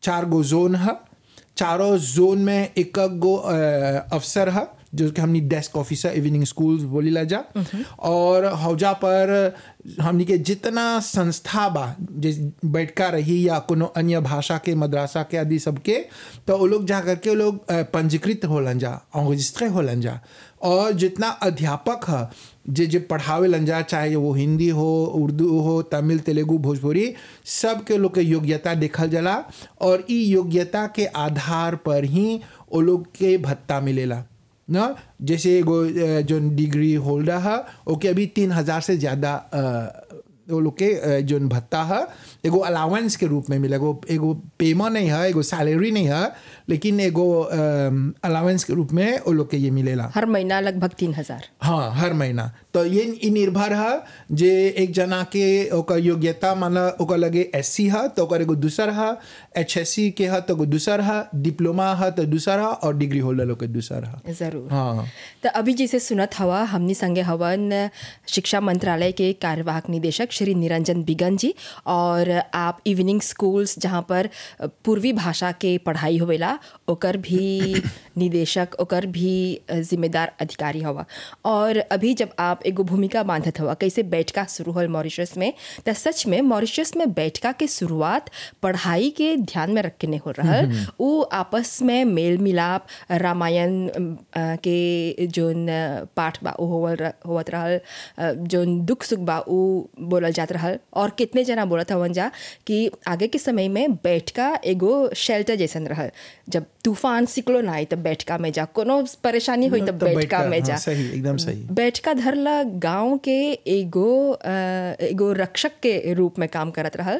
चार गो जोन है चारों जोन में एक गो अ, अफसर है जो कि हमनी डेस्क ऑफिसर इवनिंग स्कूल बोली ला जा और हौजा पर हमनी के जितना संस्था बा जिस बैठका रही या कोनो अन्य भाषा के मदरसा के आदि सबके तो वो लोग जा करके वो लोग अ, पंजीकृत होलन जा रजिस्ट्रे होलन जा और जितना अध्यापक है जे जे पढ़ावे लन जा चाहे वो हिंदी हो उर्दू हो तमिल तेलुगु भोजपुरी सब के लोग के योग्यता देखल जाला और ई योग्यता के आधार पर ही वो लोग के भत्ता मिलेला ना जैसे एगो अ, जो डिग्री होल्डर है ओके अभी तीन हजार से ज़्यादा अ, वो लोग के अ, जोन भत्ता है एगो अलावेंस के रूप में मिले एगो एगो पेमा नहीं है एगो सैलरी नहीं है लेकिन एगो अलावेंस के रूप में वो लोग के ये मिलेला हर महीना लगभग तीन हजार हाँ हर महीना तो ये ई निर्भर है जे एक जना के ओकर योग्यता माना ओकर लगे एस सी है तो ओकर एगो दूसर है एच एस सी के है तो एगो दूसर है डिप्लोमा है तो दूसर है और डिग्री होल्डर लोग के दूसर है जरूर हाँ तो अभी जैसे सुनत हवा हमनी संगे हवन शिक्षा मंत्रालय के कार्यवाहक निदेशक श्री निरंजन बिगन जी और आप इवनिंग स्कूल्स जहाँ पर पूर्वी भाषा के पढ़ाई होवेला ओकर भी निदेशक ओकर भी जिम्मेदार अधिकारी हवा और अभी जब आप एगो भूमिका बांधत हवा कैसे बैठका शुरू होल मॉरिशस में तो सच में मॉरिशस में बैठका के शुरुआत पढ़ाई के ध्यान में रख के नहीं हो रहल वो आपस में मेल मिलाप रामायण अम, अ, के जोन अ, पाठ बा उ होवल र- होवत रहल अ, जोन दुख सुख बा उ बोलल जात रहल और कितने जना बोलत हवन जा कि आगे के समय में बैठका एगो शेल्टर जैसन रहल जब तूफान सिक्लोन आई तब बैठका में जा कोनो परेशानी हुई तब तो बैठका में हाँ, जा सही एकदम सही बैठका धरला गांव के एगो अ, एगो रक्षक के रूप में काम करत रहल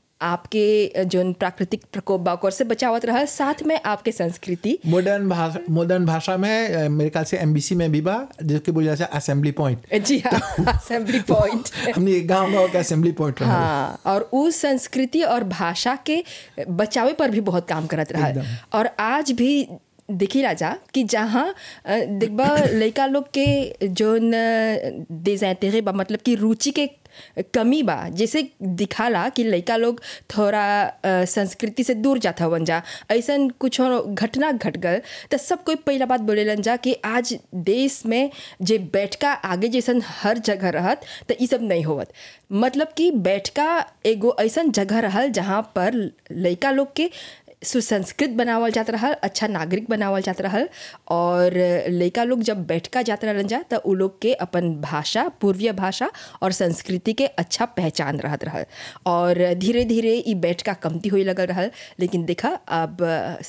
आपके जोन प्राकृतिक प्रकोप बा ओकर से बचावत रहल साथ में आपके संस्कृति मॉडर्न भाषा मॉडर्न भाषा में अ, मेरे ख्याल से एमबीसी में भी बा जिसके बोला जाए असेंबली पॉइंट जी हाँ असेंबली पॉइंट हमने गांव गांव का असेंबली पॉइंट रहा हाँ और उस संस्कृति और भाषा के बचावे पर भी बहुत काम करत रहा और आज भी देखी राजा कि जहाँ अ, देखबा लड़का लोग के जोन देजैतेरे बा मतलब कि रुचि के कमी बा जैसे दिखाला कि लड़का लोग थोड़ा अ, संस्कृति से दूर जाता हवन जा ऐसन कुछ घटना घट गल तो सब कोई पहला बात बोलेलन जा कि आज देश में जे बैठका आगे जैसन हर जगह रहत तो ई सब नहीं होवत मतलब कि बैठका एगो ऐसन जगह रहल जहाँ पर लड़का लोग के सुसंस्कृत बनावल जात रहल अच्छा नागरिक बनावल जात रहल और लड़का लोग जब बैठका जात रहलन जा तो उ लोग के अपन भाषा पूर्वीय भाषा और संस्कृति के अच्छा पहचान रहत रहल और धीरे धीरे ई बैठका कमती हुई लगल रहल लेकिन देखा अब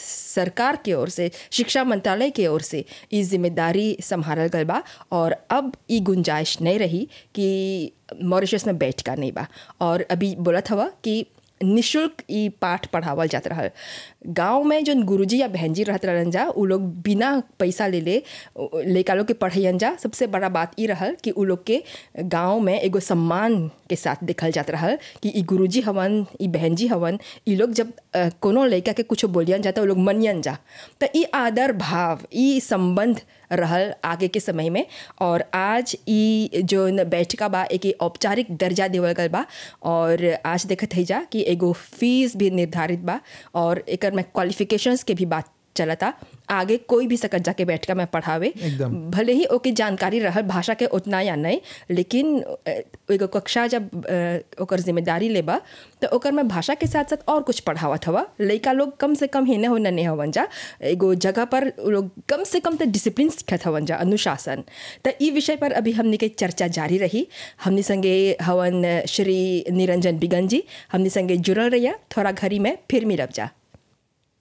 सरकार के ओर से शिक्षा मंत्रालय के ओर से ई जिम्मेदारी संभालल गल बा और अब ई गुंजाइश नहीं रही कि मॉरिशस में बैठका नहीं बा और अभी बोलत हवा कि निशुल्क ई पाठ पढ़ावल जात रहल गांव में जौन गुरुजी या बहन जी रहत रहलन जा उ लोग बिना पैसा ले ले लड़का लोग के पढ़ैन जा सबसे बड़ा बात ई रहल कि उ लोग के गांव में एगो सम्मान के साथ देखल जात रहल कि ई गुरुजी हवन ई बहन जी हवन ई लोग जब अ, कोनो लड़का के कुछ बोलियन जा तो उ लोग मनियन जा तो ई आदर भाव ई संबंध रहल आगे के समय में और आज ई जो बैठका बा एक औपचारिक दर्जा देवल गल बा और आज देखत है जा कि एगो फीस भी निर्धारित बा और एकर में क्वालिफिकेशंस के भी बात चलता आगे कोई भी सकत जाके बैठका में पढ़ावे एकदम। भले ही ओके जानकारी रहल भाषा के उतना या नहीं लेकिन अ, एगो कक्षा जब अ, ओकर जिम्मेदारी लेबा तो ओकर में भाषा के साथ साथ और कुछ पढ़ावत हवा लड़का लोग कम से कम हेने होने नहीं हवन जा एगो जगह पर उ लोग कम से कम तो डिसिप्लिन सीखत हवन जा अनुशासन तो ई विषय पर अभी हमने के चर्चा जारी रही हमने संगे हवन श्री निरंजन बिगन जी हमने संगे जुड़ल रहिया थोड़ा घड़ी में फिर मिलब जा